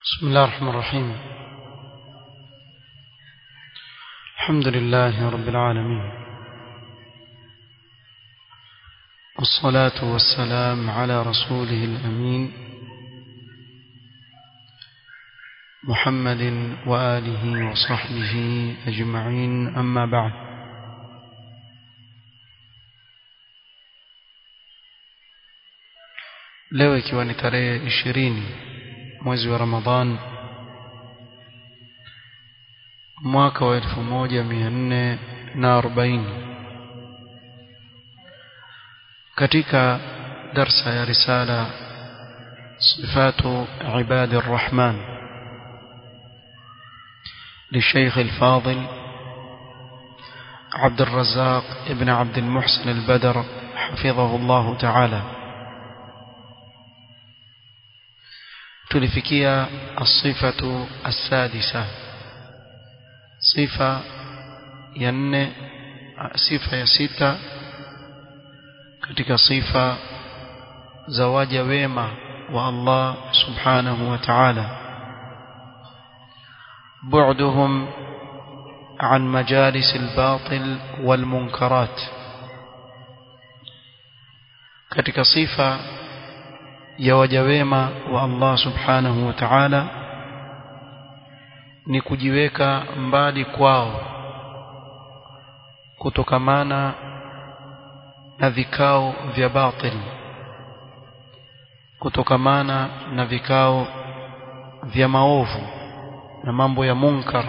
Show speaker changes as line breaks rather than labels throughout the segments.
بسم الله الرحمن الرحيم الحمد لله رب العالمين والصلاة والسلام على رسوله الأمين محمد وآله وصحبه أجمعين أما بعد leo ikiwa ni tarehe ishirini mwezi wa Ramadhan mwaka wa elfu moja mia nne na arobaini katika darsa ya risala sifatu ibadi الرحمن للشيخ الفاضل عبد الرزاق ابن عبد المحسن البدر حفظه الله تعالى tulifikia asifatu asadisa sifa ya nne sifa ya sita katika sifa za waja wema wa Allah subhanahu wa ta'ala بعدهم عن مجالس الباطل والمنكرات katika sifa ya waja wema wa Allah subhanahu wa ta'ala ni kujiweka mbali kwao kutokamana na vikao vya batil kutokamana na vikao vya maovu na mambo ya munkar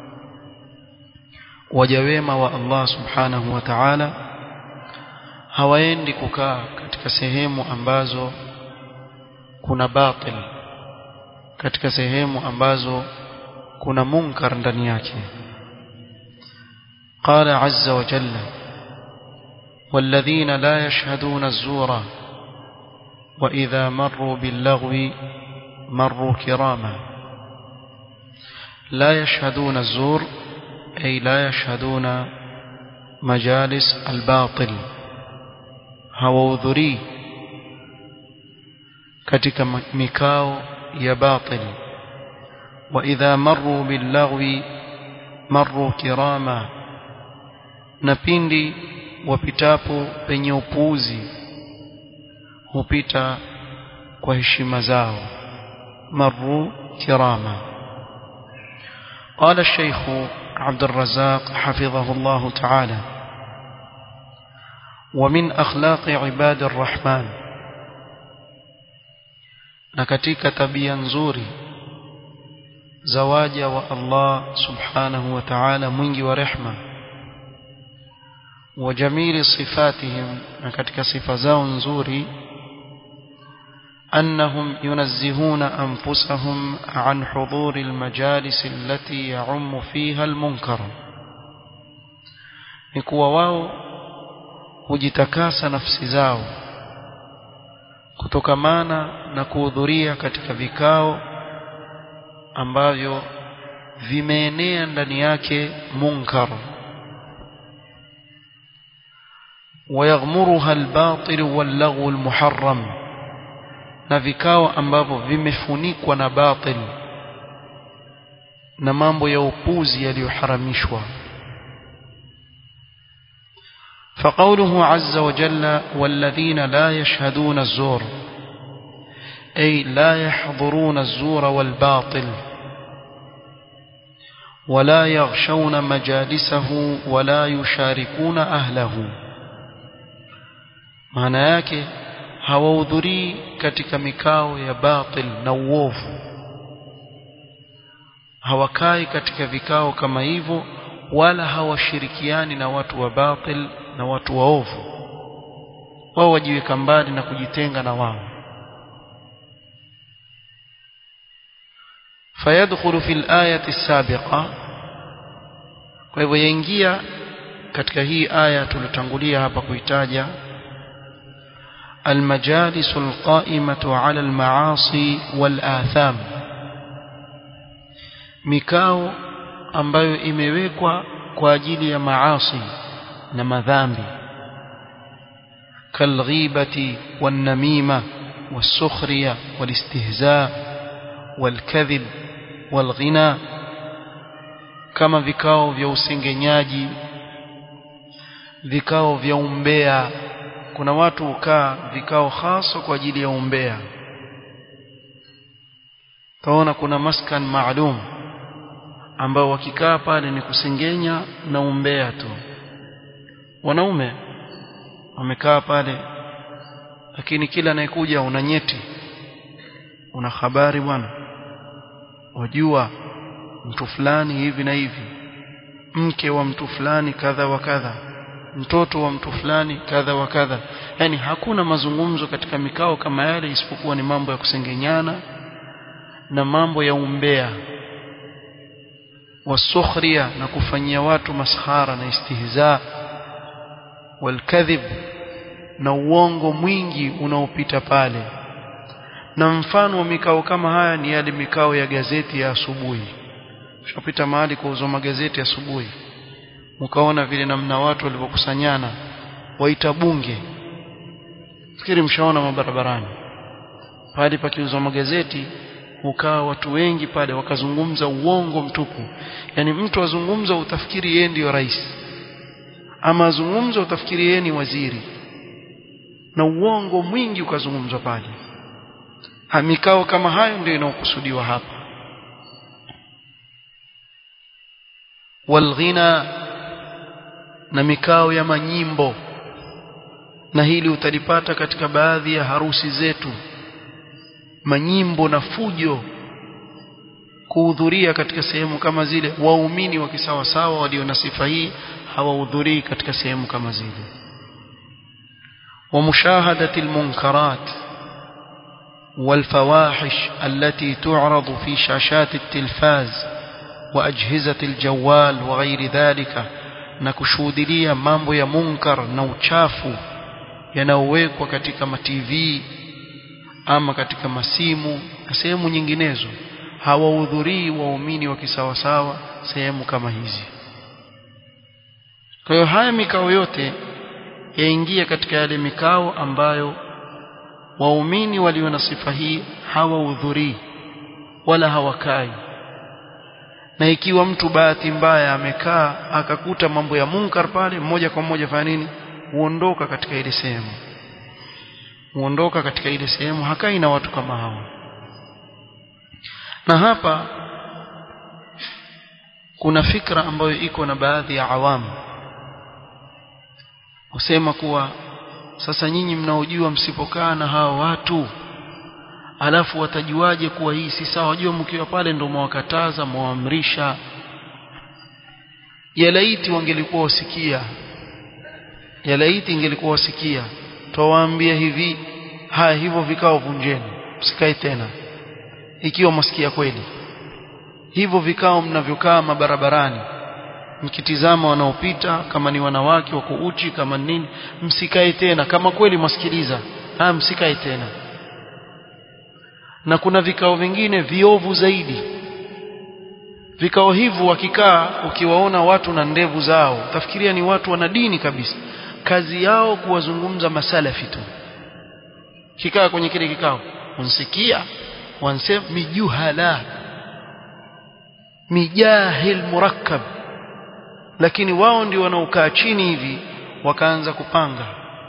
waja wema wa Allah subhanahu wa ta'ala hawaendi kukaa katika sehemu ambazo kuna batil katika sehemu ambazo kuna munkar ndani yake قال عز وجل والذين لا يشهدون الزور وإذا مروا باللغو مروا كراما لا يشهدون الزور أي لا يشهدون مجالس الباطل هوذري katika mikao ya batil wa idha marru billaghwi marru kirama na pindi wapitapo penye upuuzi hupita kwa heshima zao marru kirama قال الشيخ عبد الرزاق حفظه الله تعالى ومن أخلاق عباد الرحمن na katika tabia nzuri za waja wa Allah subhanahu wa ta'ala mwingi wa rehma wa jamili sifatihim na katika sifa zao nzuri أنهم ينزهون أنفسهم عن حضور المجالس التي يعم فيها المنكر نكوا واو hujitakasa nafsi zao kutokamana na kuhudhuria katika vikao ambavyo vimeenea ndani yake munkar ويغمرها الباطل واللغو المحرم na vikao ambavyo vimefunikwa na batil na mambo ya upuzi yaliyoharamishwa فقوله عز وجل والذين لا يشهدون الزور أي لا يحضرون الزور والباطل ولا يغشون مجالسه ولا يشاركون أهله معنى yake hawahudhurii katika mikao ya batil na uovu hawakai katika vikao kama hivyo wala hawashirikiani na watu wa batil na watu waovu wao wajiweka mbali na kujitenga na wao fayadkhulu fil ayati sabiqa kwa hivyo yaingia katika hii aya tulitangulia hapa kuitaja المجالس القائمة على المعاصي والآثام mikao ambayo imewekwa kwa ajili ya maasi na madhambi kalghibati wan namima والسخرية والاستهزاء والكذب والغنى kama vikao vya usengenyaji vikao vya umbea kuna watu hukaa vikao hasa kwa ajili ya umbea taona kuna maskan maalum ambao wakikaa pale ni kusengenya na umbea tu wanaume wamekaa pale lakini kila anayekuja una nyeti una habari bwana wajua mtu fulani hivi na hivi mke wa mtu fulani kadha wa kadha mtoto wa mtu fulani kadha wa kadha yani hakuna mazungumzo katika mikao kama yale isipokuwa ni mambo ya kusengenyana na mambo ya umbea wasukhria na kufanyia watu maskhara na istihza walkadhib na uongo mwingi unaopita pale na mfano wa mikao kama haya ni yale mikao ya gazeti ya asubuhi ushapita mahali kuuzwa magazeti asubuhi mkaona vile namna watu walivyokusanyana waita bunge fikiri mshaona mabarabarani pale pakiuzwa magazeti ukaa watu wengi pale wakazungumza uongo mtupu yani mtu azungumza utafikiri yeye ndiyo rais ama azungumza utafikiri yeye ni waziri na uongo mwingi ukazungumzwa pale ha mikao kama hayo ndio inaokusudiwa hapa walghina na mikao ya manyimbo na hili utalipata katika baadhi ya harusi zetu manyimbo na fujo kuhudhuria katika sehemu kama zile waumini wa kisawasawa walio na sifa hii hawahudhurii katika sehemu kama zile ومشاهدة المنكرات والفواحش التي تعرض في شاشات التلفاز وأجهزة الجوال وغير ذلك نكشودليا mambo ya munkar na uchafu yanayowekwa katika ma TV ama katika masimu na sehemu nyinginezo hawahudhurii waumini wa kisawasawa sehemu kama hizi kwa hiyo haya mikao yote yaingia katika yale mikao ambayo waumini walio na sifa hii hawahudhurii wala hawakai na ikiwa mtu bahati mbaya amekaa akakuta mambo ya munkar pale moja kwa moja fanya nini huondoka katika ile sehemu huondoka katika ile sehemu hakai na watu kama hao na hapa kuna fikra ambayo iko na baadhi ya awamu wasema kuwa sasa nyinyi mnaojua msipokaa na hao watu alafu watajuaje kuwa hii si sawa wajua mkiwa pale ndio mwakataza mwaamrisha yalaiti wangelikuwa wasikia yalaiti ingelikuwa wasikia twawaambia hivi haya hivyo vikao vunjeni msikae tena ikiwa masikia kweli hivyo vikao mnavyokaa mabarabarani mkitizama wanaopita kama ni wanawake wako uchi kama nini msikae tena kama kweli mwasikiliza haya msikae tena na kuna vikao vingine viovu zaidi vikao hivyo wakikaa ukiwaona watu na ndevu zao utafikiria ni watu wana dini kabisa kazi yao kuwazungumza masalafi tu kikaa kwenye kile kikao unsikia wansema mijuhala mijahil murakkab lakini wao ndio wanaokaa chini hivi wakaanza kupanga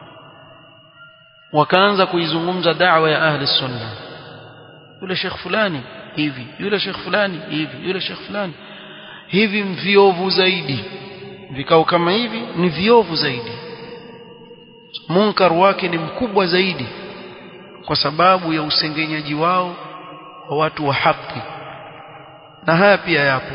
wakaanza kuizungumza da'wa ya ahli sunna yule shekh fulani hivi yule shekh fulani hivi yule shekh fulani hivi viovu zaidi vikao kama hivi ni viovu zaidi munkar wake ni mkubwa zaidi kwa sababu ya usengenyaji wao wa watu wa haki na haya pia yapo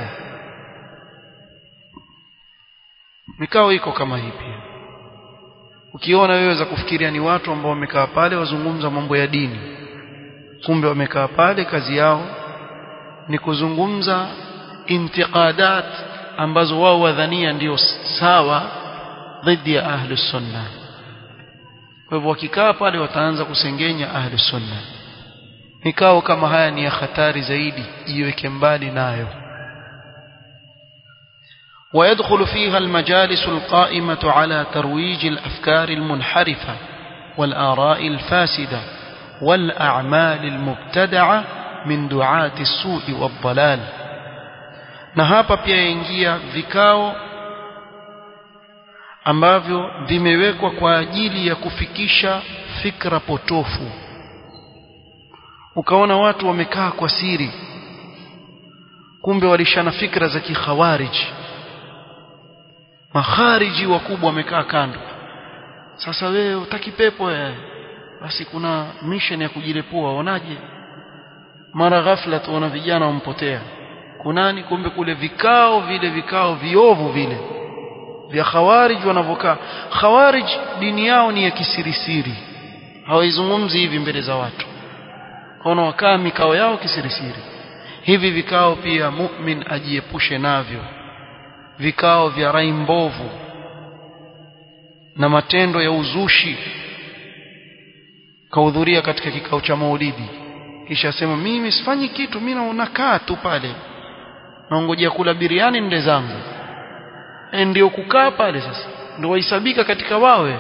mikao iko kama hii pia ukiona wewe za kufikiria ni watu ambao wamekaa pale wazungumza mambo ya dini kumbe wamekaa pale kazi yao ni kuzungumza intiqadat ambazo wao wadhania ndio sawa dhidi ya ahli sunna kwa hivyo wakikaa pale wataanza kusengenya ahli sunna mikao kama haya ni ya hatari zaidi iweke mbali nayo ويدخل فيها المجالس القائمة على ترويج الأفكار المنحرفة والآراء الفاسدة والأعمال المبتدعة min duati sui wadhalal na hapa pia yaingia vikao ambavyo vimewekwa kwa ajili ya kufikisha fikra potofu ukaona watu wamekaa kwa siri kumbe walishana fikra za kikhawariji makhariji wakubwa wamekaa kando sasa wewe utaki pepo ya basi kuna mission ya kujilepua waonaje mara ghafla tuona vijana wampotea kunani kumbe kule vikao vile vikao viovu vile vya khawarij wanavokaa khawarij dini yao ni ya kisirisiri hawaizungumzi hivi mbele za watu kaona wakaa mikao yao kisirisiri hivi vikao pia mu'min ajiepushe navyo vikao vya rai mbovu na matendo ya uzushi kahudhuria katika kikao cha maulidi kisha sema mimi sifanyi kitu mimi nakaa tu pale naongojea kula biriani nde zangu e ndio kukaa pale sasa ndio wahesabika katika wawe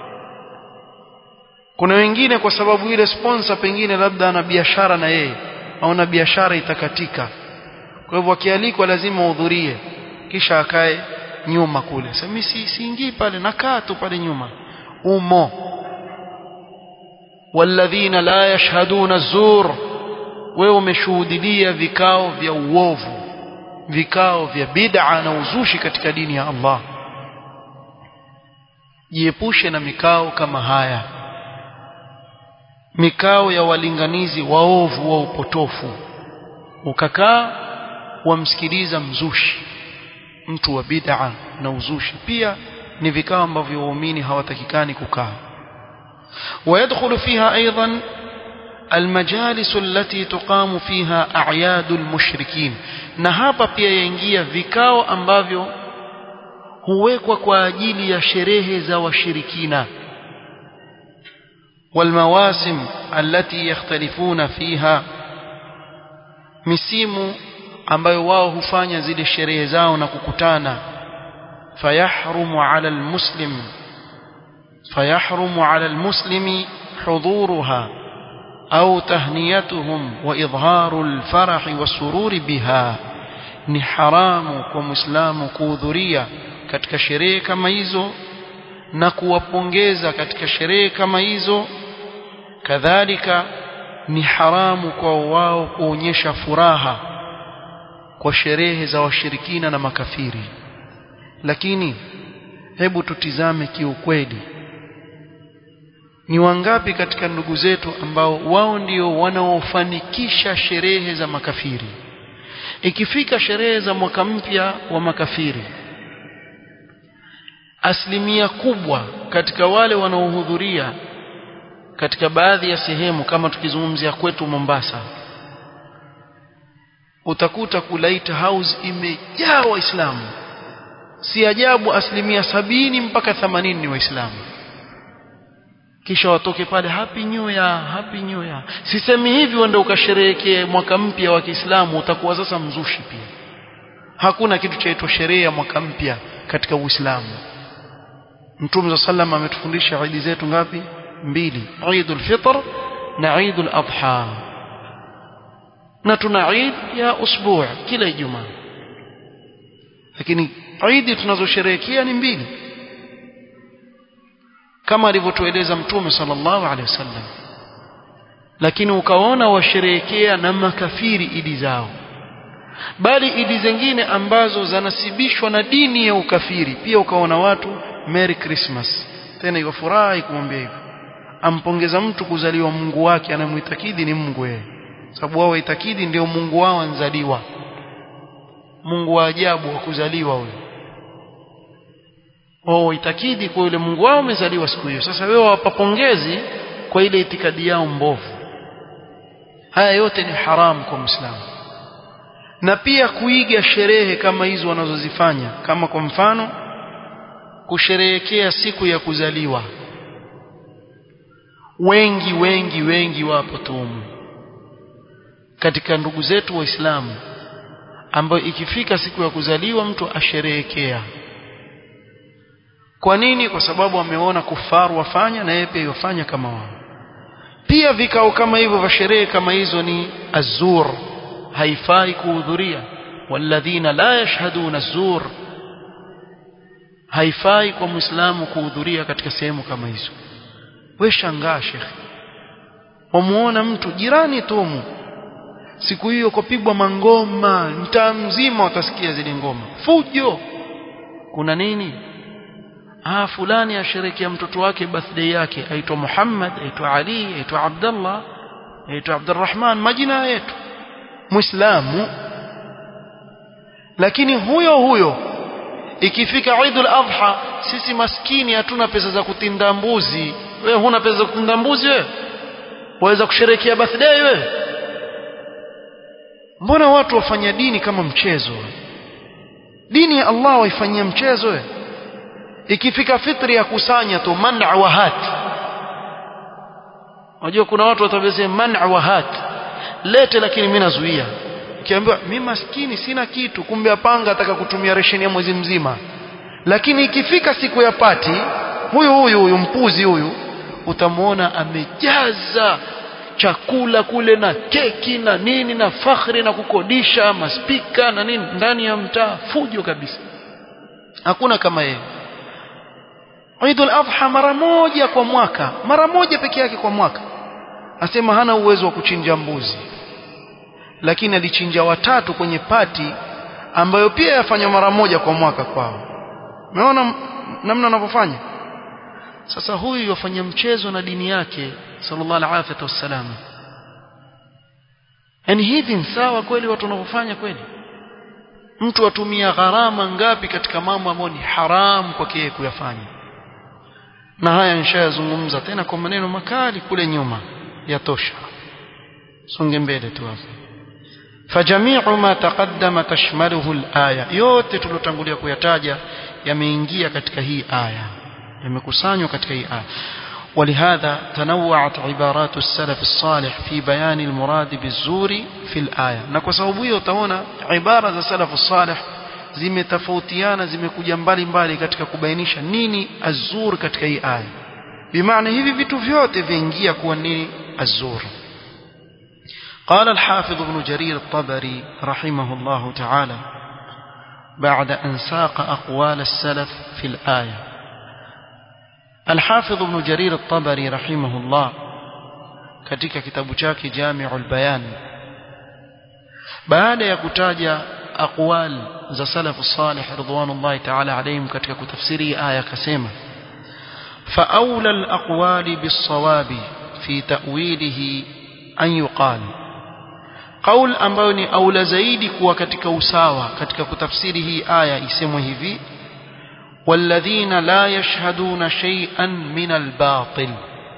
kuna wengine kwa sababu ile sponsor pengine labda ana biashara na yeye au na biashara itakatika kwa hivyo akialikwa lazima uhudhurie kisha akae nyuma kule sasa mimi si, siingii pale nakaa tu pale nyuma umo walladhina la yashhaduna zur wewe umeshuhudilia vikao vya uovu vikao vya bid'a na uzushi katika dini ya Allah jiepushe na mikao kama haya mikao ya walinganizi waovu wa upotofu ukakaa wamsikiliza mzushi mtu wa bid'a na uzushi pia ni vikao ambavyo waumini hawatakikani kukaa ويدخل فيها أيضا المجالس التي تقام فيها أعياد المشركين na hapa pia yaingia vikao ambavyo huwekwa kwa ajili ya sherehe za washirikina والمواسم التي يختلفون فيها misimu ambayo wao hufanya zile sherehe zao na kukutana fayahrumu ala almuslim fayahrumu ala almuslimi hudhuruha au tahniyatuhum wa idharu alfarahi wasururi biha ni haramu kwa muislamu kuhudhuria katika sherehe kama hizo na kuwapongeza katika sherehe kama hizo kadhalika ni haramu kwa wao kuonyesha furaha kwa sherehe za washirikina na makafiri lakini hebu tutizame kiukweli ni wangapi katika ndugu zetu ambao wao ndio wanaofanikisha sherehe za makafiri ikifika sherehe za mwaka mpya wa makafiri asilimia kubwa katika wale wanaohudhuria katika baadhi ya sehemu kama tukizungumzia kwetu Mombasa utakuta kulaita house imejaa waislamu si ajabu asilimia sabini mpaka themanini ni waislamu kisha watoke pale happy new year happy new year sisemi hivi uende ukasherehekee mwaka mpya wa Kiislamu utakuwa sasa mzushi pia hakuna kitu chaitwa sherehe ya mwaka mpya katika Uislamu Mtume sallam ametufundisha idi zetu ngapi mbili Eidul Fitr na Eidul Adha na tuna Eid ya usbuu kila Ijumaa lakini Eid tunazosherehekea ni mbili kama alivyotueleza Mtume sallallahu alaihi wasallam lakini ukaona washerehekea na makafiri idi zao bali idi zingine ambazo zanasibishwa na dini ya ukafiri pia ukaona watu Merry Christmas tena iwafurahi kumwambia hivyo ampongeza mtu kuzaliwa Mungu wake anamuitakidi ni Mungu yeye sababu wao waitakidi ndio Mungu wao anzaliwa Mungu wa ajabu wa kuzaliwa huyo wao waitakidi kwa yule Mungu wao amezaliwa siku hiyo sasa wewe wapapongezi kwa ile itikadi yao mbovu haya yote ni haramu kwa Muislamu na pia kuiga sherehe kama hizo wanazozifanya kama kwa mfano kusherehekea siku ya kuzaliwa wengi wengi wengi wapo tumu katika ndugu zetu waislamu ambayo ikifika siku ya kuzaliwa mtu asherehekea kwa nini kwa sababu ameona kufaru wafanya na yeye pia yafanya kama wao pia vikao kama hivyo vya sherehe kama hizo ni azur haifai kuhudhuria walladhina la yashhaduna azur haifai kwa muislamu kuhudhuria katika sehemu kama hizo we shangaa shekhe wamuona mtu jirani tumu siku hiyo kupigwa mangoma mtaa mzima utasikia zile ngoma fujo kuna nini ah fulani asherekea mtoto wake birthday yake aitwa Muhammad aitwa Ali aitwa Abdullah aitwa Abdurrahman majina yetu muislamu lakini huyo huyo ikifika Eid al-Adha sisi maskini hatuna pesa za kutinda mbuzi wewe huna pesa za kutinda mbuzi wewe waweza kusherekea birthday wewe mbona watu wafanya dini kama mchezo dini ya Allah waifanyia mchezo wewe ikifika fitri ya kusanya tu man'a wa hat unajua kuna watu watabezea man'a wa hat lete lakini mimi nazuia ukiambiwa mimi maskini sina kitu kumbe apanga ataka kutumia resheni ya mwezi mzima lakini ikifika siku ya pati huyu huyu huyu mpuzi huyu utamwona amejaza chakula kule na keki na nini na fakhri na kukodisha maspika na nini ndani ya mtaa fujo kabisa hakuna kama yeye Eid al-Adha mara moja kwa mwaka mara moja peke yake kwa mwaka asema hana uwezo wa kuchinja mbuzi lakini alichinja watatu kwenye pati ambayo pia yafanywa mara moja kwa mwaka kwao umeona namna anavyofanya sasa huyu yafanya mchezo na dini yake sallallahu alaihi wasallam yani hivi sawa kweli watu wanavyofanya kweli mtu atumia gharama ngapi katika mambo ambayo ni haramu kwake yeye kuyafanya na haya nishayazungumza tena kwa maneno makali kule nyuma yatosha songe mbele tu hapo fajamiu ma taqaddama tashmaluhu alaya yote tulotangulia kuyataja yameingia katika hii aya yamekusanywa katika hii aya ولهذا تنوعت عبارات السلف الصالح في بيان المراد بالزور في الآية na sababu hiyo utaona ibara za salafu salih zimetofautiana zimekuja mbali mbali katika kubainisha nini azur katika hii aya bimaana hivi vitu vyote viingia kuwa nini azur قال الحافظ ابن جرير الطبري رحمه الله تعالى بعد أن ساق أقوال السلف في الآية الحافظ ابن جرير الطبري رحمه الله katika kitabu chake Jami'ul Bayan baada ya kutaja aqwal za salafu salih ridwanullahi ta'ala alayhim katika kutafsiri aya akasema fa awla al-aqwali bis-sawabi fi ta'wilihi an yuqal qaul ambayo ni aula zaidi kuwa katika usawa katika kutafsiri hii aya isemwe hivi والذين لا يشهدون شيئا من الباطل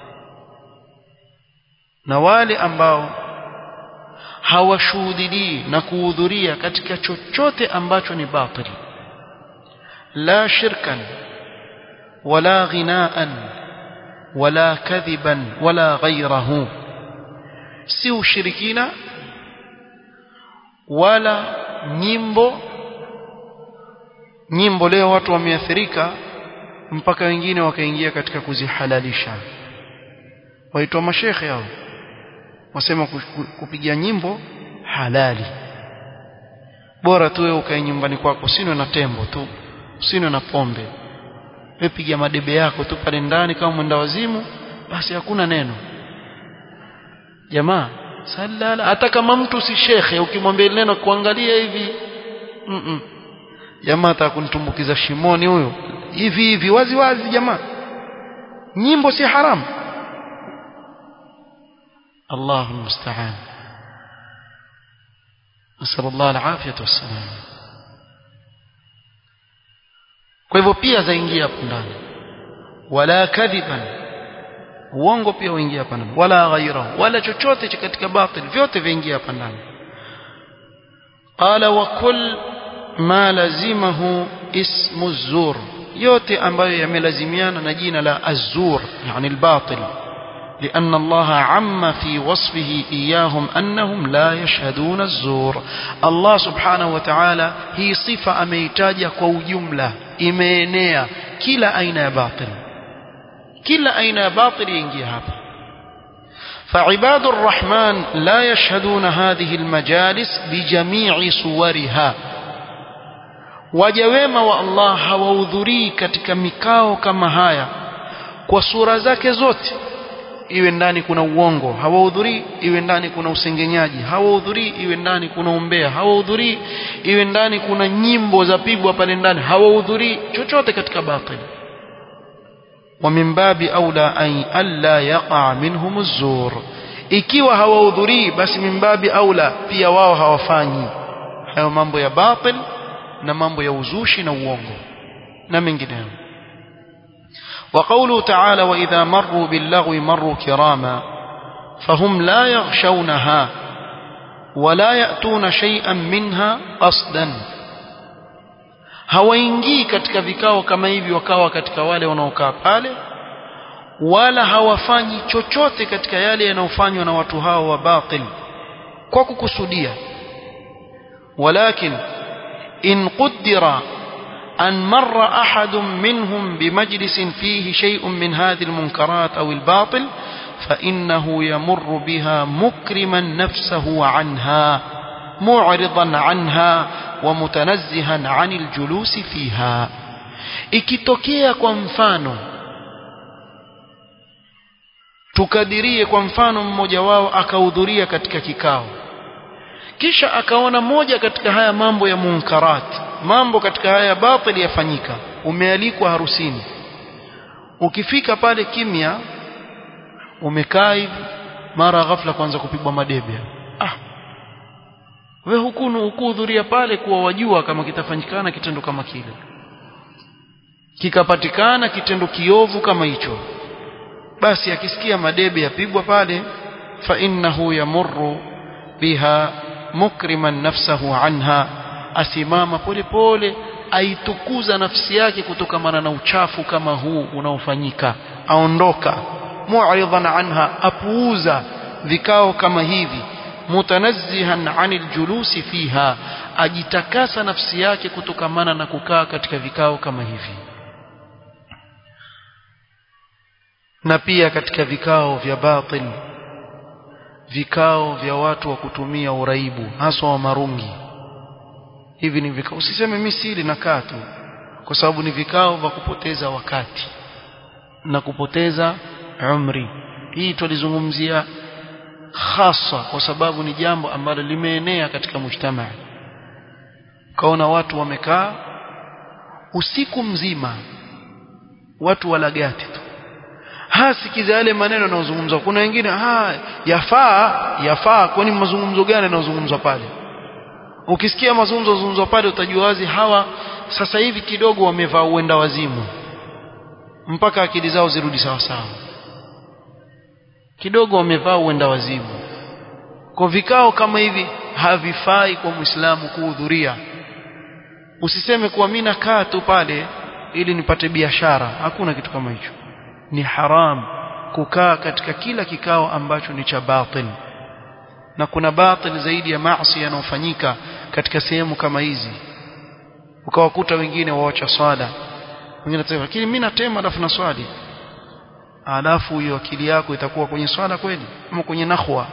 na wale ambao hawashuhudilii na kuhudhuria katika chochote ambacho ni batil la shirkan wala ghinaan wala kadhiban wala ghayrahu si ushirikina wala nyimbo nyimbo leo watu wameathirika mpaka wengine wakaingia katika kuzihalalisha waitwa mashekhe hao wasema kupiga nyimbo halali bora tu wewe ukae nyumbani kwako usinwe na tembo tu usinwe na pombe wewe piga madebe yako tu pale ndani kama mwenda wazimu basi hakuna neno jamaa salala hata kama mtu si shekhe ukimwambia neno kuangalia hivi mm -mm. jamaa atakunitumbukiza shimoni huyo hivi hivi wazi wazi jamaa nyimbo si haramu الله المستعان نسأل الله العافية والسلام kwa hivyo pia zaingia hapo ndani wala kadhiban uongo pia uingia hapa ndani wala ghaira wala chochote cha katika batil vyote viingia hapa ndani qala wa kull ma lazimahu ismu zur yote ambayo yamelazimiana na jina la azur yani albatil لأن الله عم في وصفه إياهم أنهم لا يشهدون الزور الله سبحانه وتعالى هي صفة أميتاجة كو جملة إمينية كلا أين باطل كلا أين باطل ينجي هذا فعباد الرحمن لا يشهدون هذه المجالس بجميع صورها wajawema wa Allah hawahudhurii katika mikao kama haya kwa sura zake zote iwe ndani kuna uongo hawahudhurii iwe ndani kuna usengenyaji hawahudhurii iwe ndani kuna umbea hawahudhurii iwe ndani kuna nyimbo za pigwa pale ndani hawahudhurii chochote katika batili ومن باب أولى أن ألا يقع منهم الزور ikiwa hawahudhurii basi min babi aula pia wao hawafanyi hayo mambo ya batil na mambo ya uzushi na uongo na mengineyo وقوله تعالى وإذا مروا باللغو مروا كراما فهم لا يغشونها ولا يأتون شيئا منها قصدا hawaingii katika vikao kama hivi wakawa katika wale wanaokaa pale wala hawafanyi chochote katika yale yanayofanywa na watu hao wa batil kwa kukusudia walakin in qaddara an marra ahadun minhum bimajlisin fihi shay'un min hadhihi almunkarat aw albatil فإنه يمر بها مكرما نفسه عنها معرضا عنها ومتنزها عن الجلوس فيها ikitokea kwa mfano tukadirie kwa mfano mmoja wao akahudhuria katika kikao kisha akaona moja katika haya mambo ya munkarat mambo katika haya batili yafanyika umealikwa harusini ukifika pale kimya umekaa hivi mara ghafla kwanza kupigwa madebe ah we hukunu hukuhudhuria pale kuwa wajua kama kitafanyikana kitendo kama kile kikapatikana kitendo kiovu kama hicho basi akisikia madebe yapigwa pale fa innahu yamurru biha mukriman nafsahu anha asimama pole pole aitukuza nafsi yake kutokamana na uchafu kama huu unaofanyika aondoka mu'ridan anha apuuza vikao kama hivi mutanazzihan anil julusi fiha ajitakasa nafsi yake kutokamana na kukaa katika vikao kama hivi na pia katika vikao vya batil vikao vya watu wa kutumia uraibu haswa wa marungi hivi ni vikao usiseme mimi sili nakaa tu kwa sababu ni vikao vya kupoteza wakati na kupoteza umri hii tulizungumzia hasa kwa sababu ni jambo ambalo limeenea katika mujtamaa kaona watu wamekaa usiku mzima watu walagati tu hasikiza yale maneno yanayozungumzwa kuna wengine ha yafaa yafaa kwani mazungumzo gani yanayozungumzwa pale ukisikia mazungumzo yanayozungumzwa pale utajua wazi hawa sasa hivi kidogo wamevaa uenda wazimu mpaka akili zao zirudi sawa sawa kidogo wamevaa uenda wazimu kwa vikao kama hivi havifai kwa muislamu kuhudhuria usiseme kuwa mimi nakaa tu pale ili nipate biashara hakuna kitu kama hicho ni haram kukaa katika kila kikao ambacho ni cha batil na kuna batil zaidi ya maasi yanayofanyika katika sehemu kama hizi ukawakuta wengine waacha swala wengine atasema lakini mimi natema alafu na swali alafu hiyo akili yako itakuwa kwenye swala kweli ama kwenye nahwa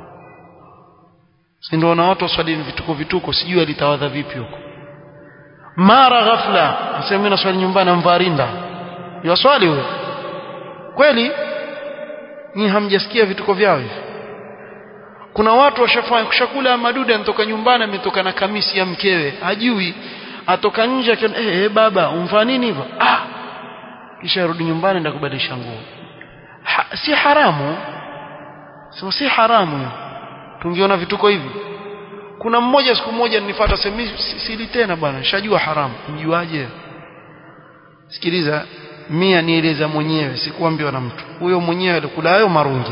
si ndio na watu waswali vituko vituko sijui alitawadha vipi huko mara ghafla asema mimi naswali nyumbani amvarinda yaswali huyo kweli ni hamjasikia vituko vyao hivi kuna watu washafanya kushakula maduda anatoka nyumbani ametoka na kamisi ya mkewe hajui atoka nje akiona eh hey, baba umfanya nini hivyo ah kisha rudi nyumbani ndio kubadilisha nguo ha, si haramu sema si haramu tungeona vituko hivi kuna mmoja siku moja nilifuata semi sili tena bwana nishajua haramu mjuaje sikiliza mia nieleza mwenyewe sikuambiwa na mtu huyo mwenyewe alikula hayo marungi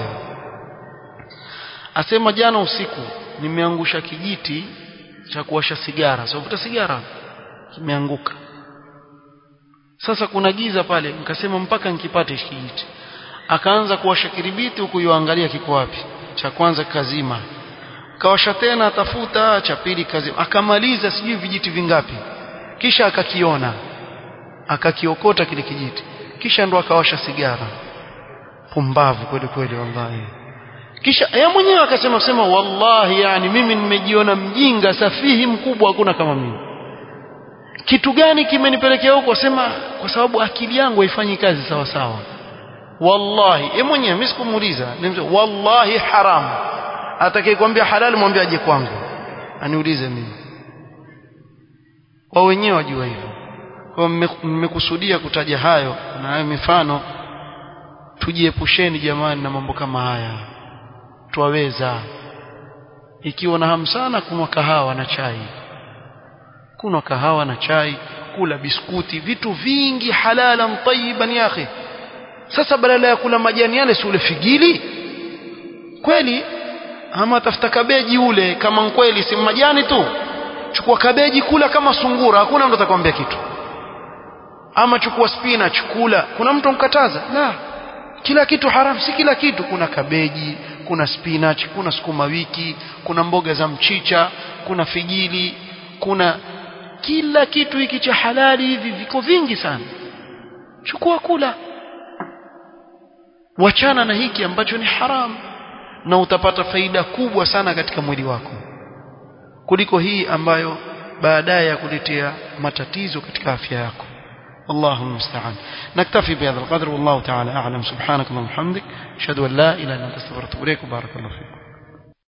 asema jana usiku nimeangusha kijiti cha kuwasha sigara sababu sigara kimeanguka sasa kuna giza pale nikasema mpaka nikipate kijiti akaanza kuwasha kiribiti huku yuangalia kiko wapi cha kwanza kazima kawasha tena atafuta cha pili kazima akamaliza sijui vijiti vingapi kisha akakiona akakiokota kile kijiti kisha ndo akawasha sigara pumbavu kweli kweli wallahi kisha yeye mwenyewe akasema sema wallahi yani mimi nimejiona mjinga safihi mkubwa hakuna kama mimi kitu gani kimenipelekea huko sema kwa sababu akili yangu haifanyi kazi sawa sawa wallahi yeye mwenyewe mimi sikumuuliza wallahi haram atakayekwambia halali mwambie aje kwangu aniulize mimi wao wenyewe wajua hivyo kwa mmekusudia kutaja hayo na hayo mifano tujiepusheni jamani na mambo kama haya twaweza ikiwa na hamu sana kunwa kahawa na chai kunwa kahawa na chai kula biskuti vitu vingi halalan tayyiban ya akhi sasa badala ya kula majani yale si ule figili kweli ama tafuta kabeji ule kama kweli si majani tu chukua kabeji kula kama sungura hakuna mtu atakwambia kitu ama chukua spinach kula kuna mtu mkataza la kila kitu haram si kila kitu kuna kabeji kuna spinach kuna sukuma wiki kuna mboga za mchicha kuna figili kuna kila kitu hiki cha halali hivi viko vingi sana chukua kula wachana na hiki ambacho ni haram na utapata faida kubwa sana katika mwili wako kuliko hii ambayo baadaye ya kuletea matatizo katika afya yako الله المستعان نكتفي بهذا القدر والله تعالى أعلم سبحانك اللهم وبحمدك أشهد أن لا إله إلا أنت استغفرك وأتوب إليك وبارك الله فيكم